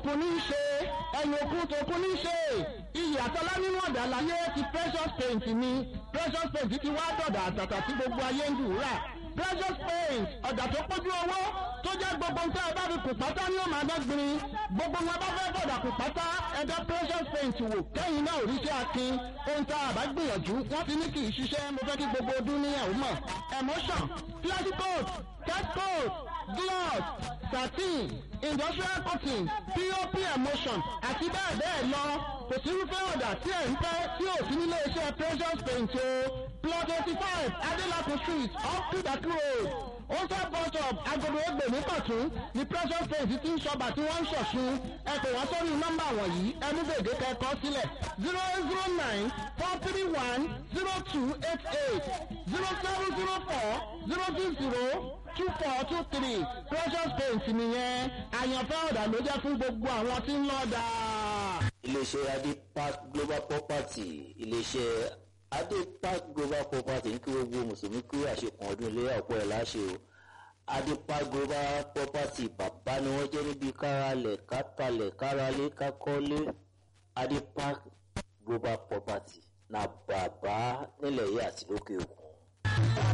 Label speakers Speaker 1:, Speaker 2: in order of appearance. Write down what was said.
Speaker 1: òkun ní í ṣe ẹ̀yìn òkun tòkun ní í ṣe iyì àtọ́lá nínú ọ̀dà láyé ti precious paint ni precious paint ti wá dọ̀dà àtàtà tí gbogbo ayé ń dùn rà precious paint ọ̀dà tó pójú owó tó jẹ́ gbogbo nǹkan ẹ bá fi kù pátá ní òmà dọ́gbìn gbogbo wọn bá fẹ́ bọ̀dà kù pátá ẹ̀dá precious paint wò kẹ́yìn náà òrìṣẹ́ akin ohun tá a bá gbìyànjú wọ́n ti ní kì í ṣiṣẹ́ mo fẹ́ kí gbogbo ọdún ní ẹ̀wọ̀n mọ̀ emotion plastic coat cat coat gloss satin industrial cotton pop emotion àti bẹ́ẹ̀ bẹ́ẹ̀ lọ kò sí irúfẹ́ ọ̀dà tí ẹ̀ ń fẹ́ tí ò sí nílé iṣẹ́ precious paint o plot eighty five adelakun street off kudaki road ose bus stop agodo egbe ní kọ̀tún ní precious paint ti ń ṣọba tí wọ́n ń ṣọ̀ṣun ẹ pè wọ́n sórí nọ́mbà wọ̀nyí ẹnu gbèdé kẹ́kọ̀ọ́ sílẹ̀ zero zero nine four three one zero two eight eight zero seven zero four zero two zero two four two three precious paint nìyẹn àyànfẹ́ ọ̀dà ló jẹ́ fún gbogbo àwọn tí ń lọ́ọ́
Speaker 2: iléeṣẹ́ adepark global property iléeṣẹ́ adepark global property ní kí gbogbo mùsùlùmí kú àṣekùn ọdún ilé ọ̀pọ̀ ẹ̀ láṣẹ o adepark global property bàbá ni wọ́n jẹ́ níbi káralẹ̀ kátàlẹ̀ káralé kákọ́lé adepark global property na bàbá nílẹ̀ yìí àti lókè òkun.